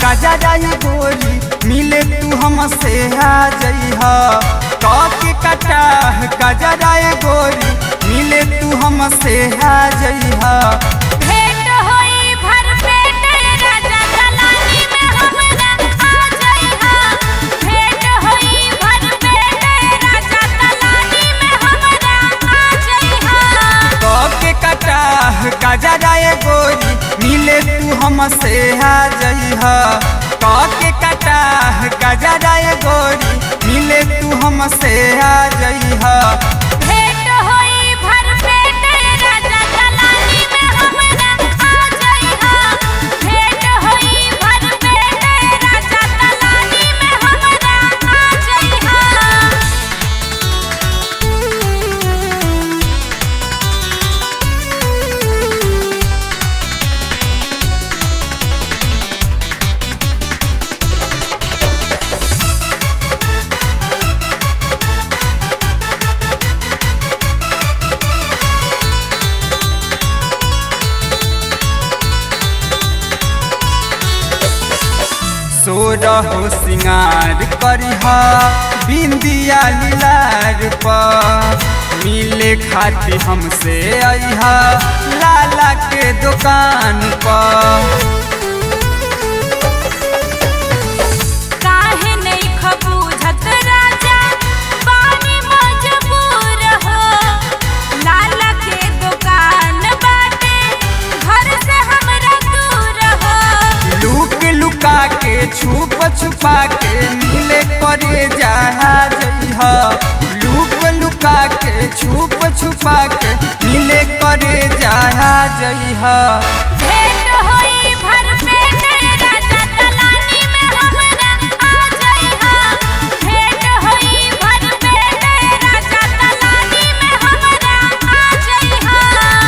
गजराई गोरी मिले तू हमसे आ जइहा के कटा गजराई गोरी मिले तू हमसे आ जइहा भेंट होई भर पेट राजा दलानी में हमरा आ जइहा भेंट होई भर पेट राजा दलानी में हमरा आ जइहा के कटा गजराई गोरी मिले तू हमसे आ जइहा के कटा गजराई गोरी मिले तू हमसे आ जइहा भेंट होई भर पेट राजा दलानी में हमरा आ जइहा भेंट होई भर पेट राजा दलानी में हमरा आ जइहा सोरहो सिंगार करिहा बिंदिया लीलार पर मिले खाती हमसे अइहा लाला के दुकान पर काहे नहीं खबूझत राजा पानी मजबूर हो लाला के दुकान बाटे घर से हमरा दूर हो लुक लुका के छुप छुपा के मिले करे जहा जइहा लुक लुका के छुप छुपा के मिले करे जहा जइहा भेंट होई भर पेट राजा दलानी में हमरा आ जइहा भेंट होई भर पेट राजा दलानी में हमरा आ जइहा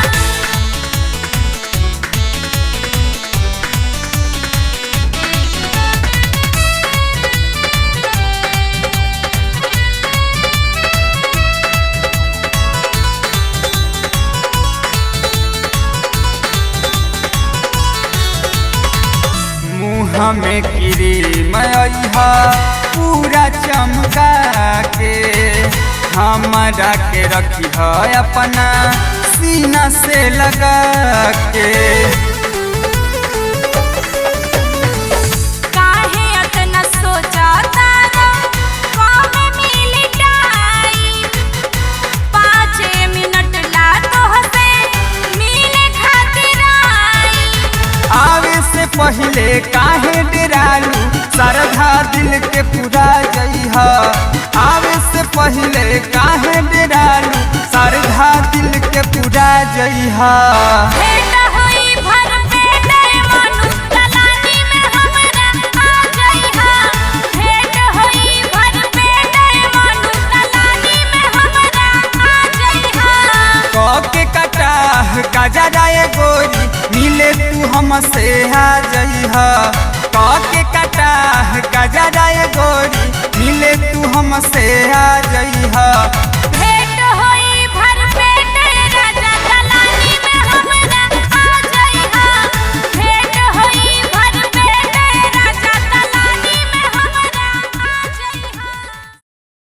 मुँह में क्रीम अइहा पूरा चमका के हमरा के रखी है अपना सीना से लगा के काहे अतना सोचा तारा कब मिली टाइम पाँच मिनट ला तोहसे मिले खातिर आई आवे से पहले काहे डरालू श्रद्धा दिल के पूरा जइहा आवे से पहले काहे डरालू श्रद्धा दिल के पूरा जइहा भेंट होई भर पेट मनु दलानी में हमरा आ जइहा भेंट होई भर पेट मनु दलानी में हमरा आ जइहा के कटा गजराए गोरी मिले तू हमसे आ जइहा के कटा गजराए गोरी मिले तू हमसे आ जइहा